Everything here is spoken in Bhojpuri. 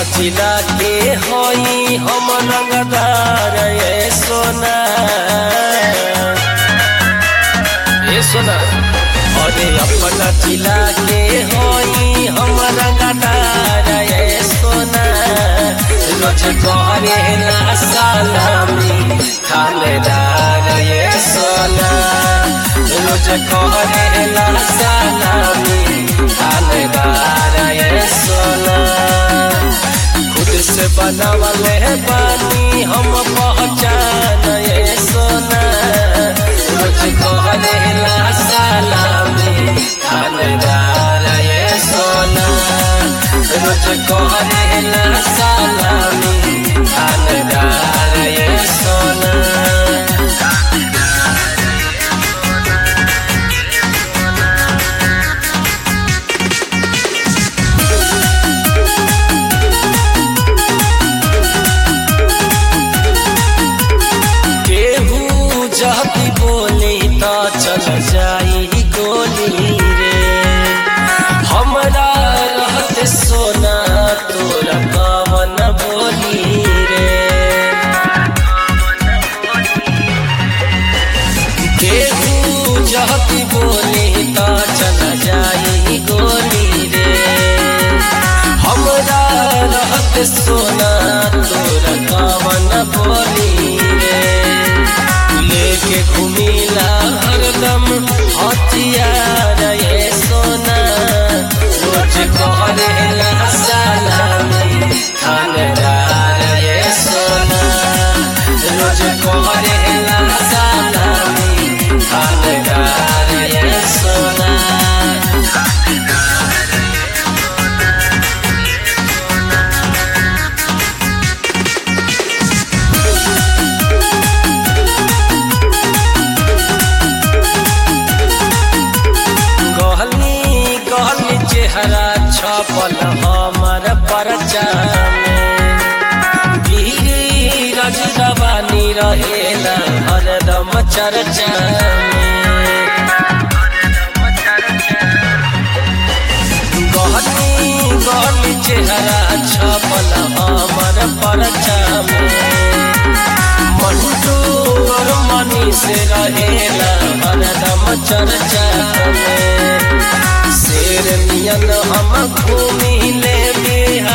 जिला के होई हम रंगदार ये सोना ये सोना अरे अपना जिला के होई हम रंगदार ये सोना रोज करे ना सलामी थानेदार ये सोना रोज करे ना सलामी थानेदार ये सोना खुद से बनावले बानी हम पहचान ये सोना रोज कहले ला सलामी थानेदार ये सोना रोज कहले ला सलामी थानेदार ये सोना केहू जहती बोली तो चल जाई गोली रे हमरा रहत सोना तोरा कवन बोली रे केहू जहती बोली तो चल जाई गोली रे हमरा रहत सोना तोरा कवन बोली रे लेके घूमिला हरदम हथियार ये सोना रोज करेला सलामी थानेदार ये सोना रोज करेला सलामी थानेदार ये सोना गहनी गहनी चेहरा छपल हमर परचा में गिरी रजवानी रहेला हरदम चर्चा में गहनी गहनी चेहरा छपल हमर परचा में मंटू और मनी से रहेला हरदम चर्चा में शेर नियन हम घूमी ले बिहार